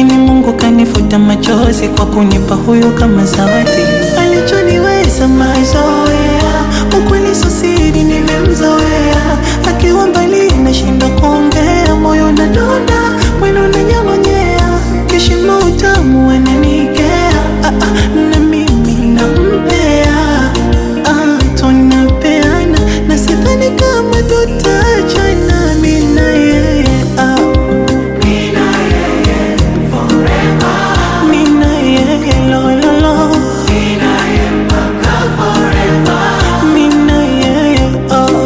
lakini Mungu kanifuta machozi kwa kunipa huyu kama zawadi. Alichoniweza mazoea, ukweli sio siri, nimemzoea. Akiwa mbali nashinda kuongea, moyo unadonda, mwendo unanyong'onyea, kishimo utamu ananikea, ah, ah, na mimi nampea, ah, tunapeana na sidhani kama tutachana, mimi na yeye ah. Mina yeye lo lo lo Mina yeye oh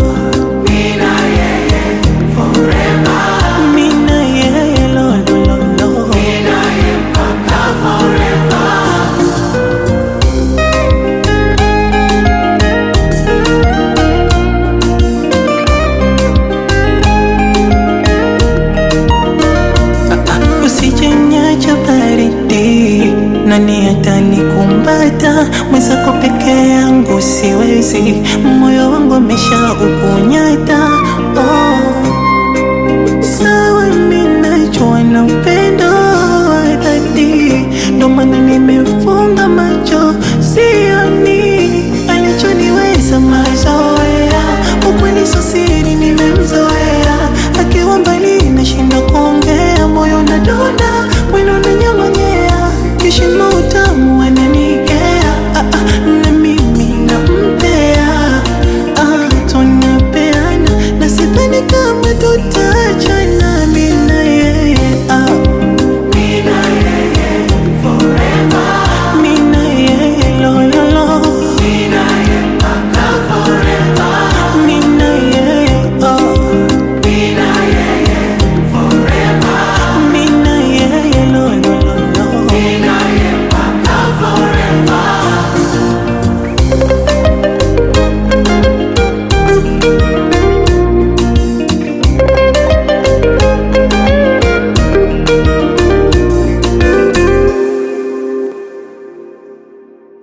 Mina yeye lo lo lo lo Usijenyacha baridi, nani atanikumbata? Mwenzako peke yangu siwezi, moyo wangu amesha ukunyata.